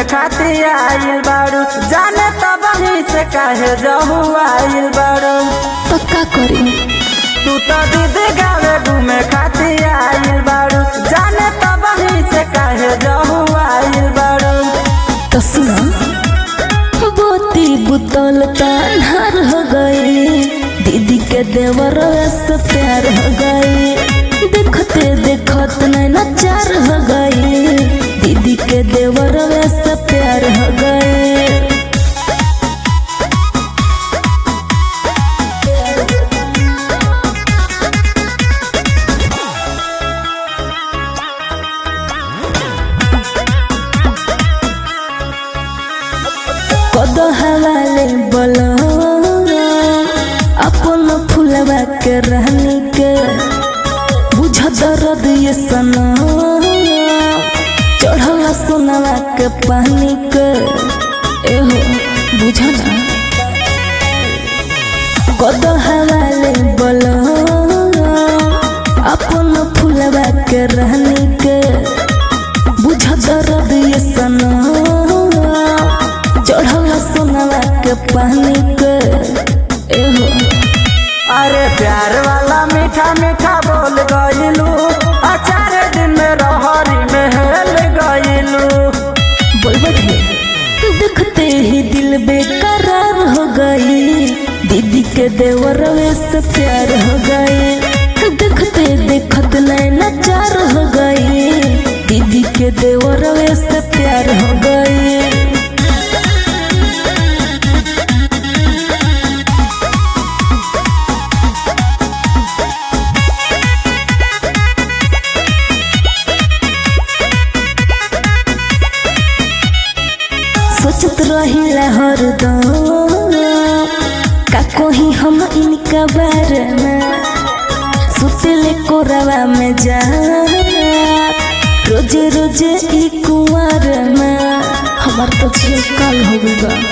घूमे खातिर आइल बारू जाने तब ही से काहे जहू आइल बारू तो का करी तू तो दीदी गावे घूमे खातिर आइल बारू जाने तब ही से काहे जहू आइल बारू तो सुना बोती बुतल तान्हार हो गई दीदी के देवर से प्यार हो गई देखते देखत नैना चार हो गई दीदी के देवर से प्यार हो गई कद हवाले बोलो अपन फुलवा के रहनी के बुझ दर्द ये सना चढ़ल सोनवा के पानी के एहो बुझना कद हवाले बोलो अपन फुलवा के रहनी के बुझ दर्द ये सना चढ़ल सोनवा के पानी के एहो अरे प्यार वाला मीठा मीठा बोल गइलू अचार दिन में रहरी में हेल गइलू बोलबत है देखते ही दिल बेकरार हो गई दीदी के देवर से प्यार हो गई देखते देखत नैना चार हो गई दीदी के देवर से प्यार हो गई सोचत रहिला हरदम का कोही हम इनका बारे में सुतले कोरवा में जा रोजे रोजे ई कुंवर में हमार तो झील काल हो गइल बा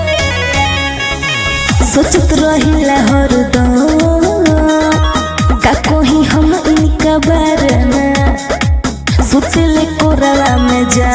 सोचत रहिला हरदम का कोही हम इनका बारे में सुतले कोरवा में जा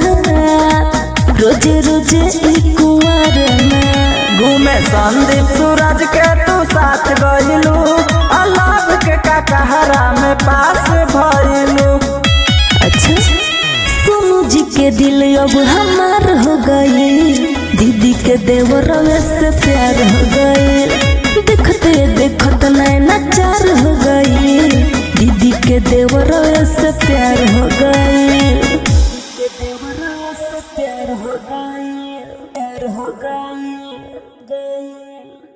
रोजे रोजे ई कुंवर में घूमे संदीप सूरज के तू साथ गइलू अलाभ के कटहरा में पास भइलू अच्छा सोनू जी के दिल अब हमार हो गई दीदी के देवर से प्यार हो गई देखते देखत नैना चार हो गई दीदी के देवर से प्यार हो गई के देवर से प्यार हो गई प्यार हो गई गई